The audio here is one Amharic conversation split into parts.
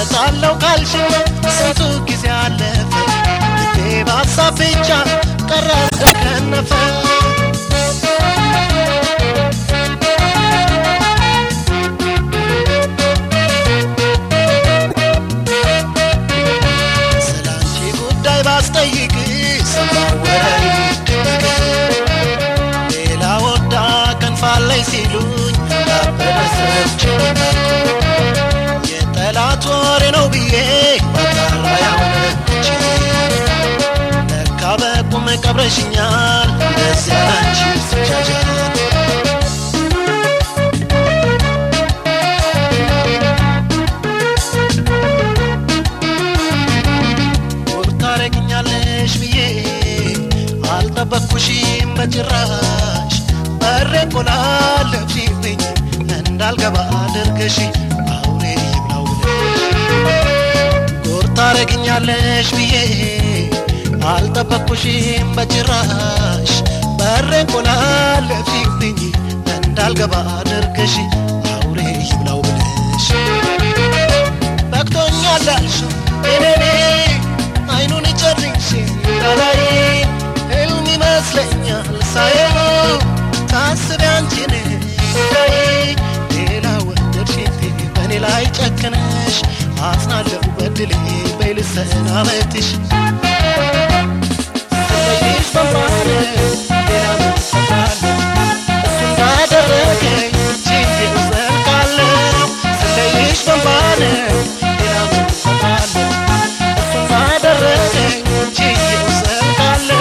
እመጣለሁ ካልሽ ስንቱ ጊዜ አለፈ ልቤ በሀሳብ ብቻ ቀረ እንደከነፈ ስላንቺ ጉዳይ ባስጠይቅ ሰማወራይ ሌላ ወዳ ከንፋለይ ሲሉኝ እንዳበደ ሰብች የጠላት ወሬ ነው ብዬ ባጣራ ያውነች ለካ በቁም ቀብረሽኛል እንደዚያ ላንቺ ስጃጃል ውብ ታረግኛለሽ ብዬ አልጠበቅኩሽም በጭራሽ በሬ ቆላለፍሽብኝ እንዳልገባ አድርገሽ አውሬ ይብላው ብለሽ ጉር ታረግኛለሽ ብዬ አልጠበቅኩሽም በጭራሽ በሬ ቆላለፍሽብኝ እንዳልገባ አድርገሽ አውሬ ይብላው ብለሽ በቅቶኛል አልሽው እኔኔ አይኑን ጨርሼ እንዳላይ ህልም ይመስለኛል ሳየው ታስቢ አንቺን ጉዳይ ሌላ ወደድሽቴ በእኔ ላይ ጨክነሽ አጽናለሁ በድሌ በይልሰናበትሽ ስለይሽ በማለ ሌላ ምን እሰራለሁ እሱ እንዳደረገኝ ችዬው ዘልቃለሁ ስለይሽ በማለ ሌላ ምን እሰራለሁ እሱ እንዳደረገኝ ችዬው ዘልቃለሁ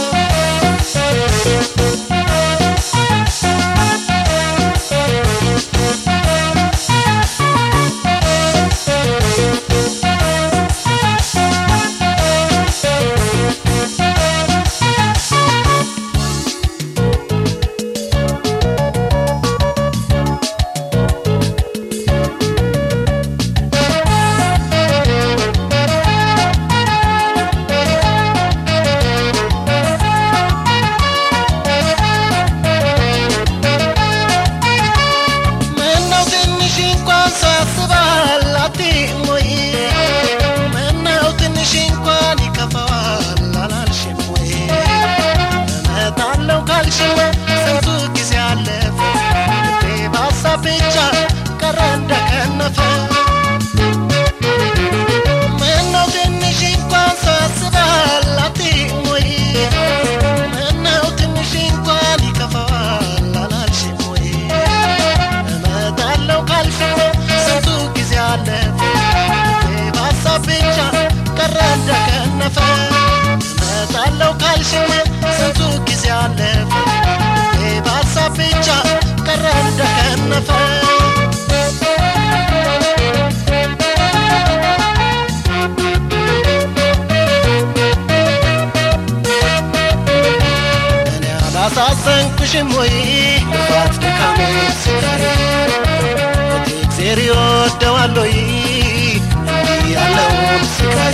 ምነው ትንሽ እንኳን ሳስባል አትይም ወይ? ምነው ትንሽ እንኳን ይከፋዋል አላልሽም ወይ? እመጣለሁ ካልሽማ ስንቱ ጊዜ አለፈ ልቤ በሀሳብ ብቻ ቀረ እንደከነፈ ምነው ትንሽ እንኳን ሳስባል አትይም ወይ? ምነው ትንሽ እንኳን ይከፋዋል አላልሽም ወይ? እመጣለሁ ካልሽኝ ስንቱ ጊዜ አለፈ ልቤ በሀሳብ ብቻ ቀረ እንደከነፈ እመጣለሁ ካልሽኝ ስንቱ ጊዜ አለፈ ልቤ በሀሳብ ብቻ ቀረ እንደከነፈ እኔ አላሳዘንኩሽም ወይ ልፋት ድካሜ ስጋሬ እግዜር ይወደዋል ወይ እንዲህ ያለውን ስጋሬ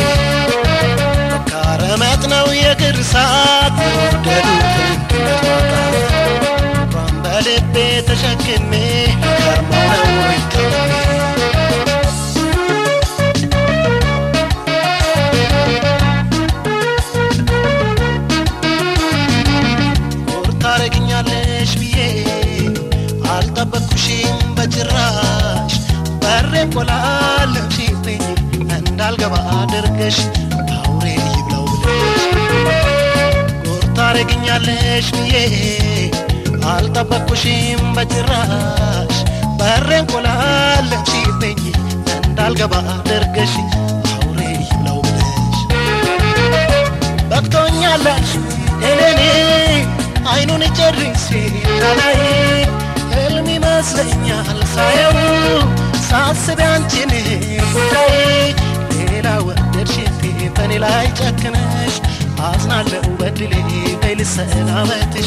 መካረመጥ ነው የእግር እሳት የወደዱትን ድነት ማጣት እንኳን በልቤ ተሸክሜ ከርመው ነው ይተውሜ ጉር ታረግኛለሽ ብዬ አልጠበቅኩሽም በጭራሽ በሬ ቆላለፍሽብኝ እንዳልገባ አድርገሽ አውሬ ይብላው ብለሽ ጉር ታረግኛለሽ ብዬ አልጠበቅኩሽም በጭራሽ በሬን ቆላለፍሽብኝ እንዳልገባ አድርገሽ አውሬ ይብላው ብለሽ በቅቶኛላሽ እኔኔ አይኑን ጨርሴ እንዳላይ ህልም ይመስለኛል ሳየው ሳስብ አንቺን ጉዳይ ሌላ ወደድሽቴ በእኔ ላይ ጨክነሽ አዝናለሁ በድሌ በይ ልሰናበትሽ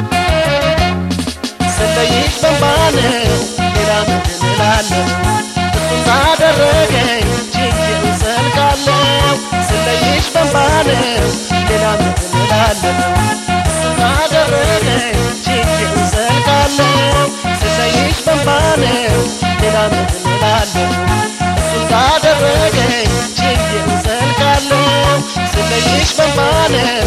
ስለይሽ በንባነው ሌላ ምን እላለሁ እሱን ባደረገኝ ችዬው ዘልቃለሁ ስለይሽ በንባነው ሌላ ምን እላለሁ እሱን ባደረገኝ ችዬው ዘልቃለሁ ስለይሽ በንባነው ሌላ ምን እላለሁ እሱን ባደ አደረገኝ ችዬ እዘልቃለሁ ስለይሽ በንባ ነው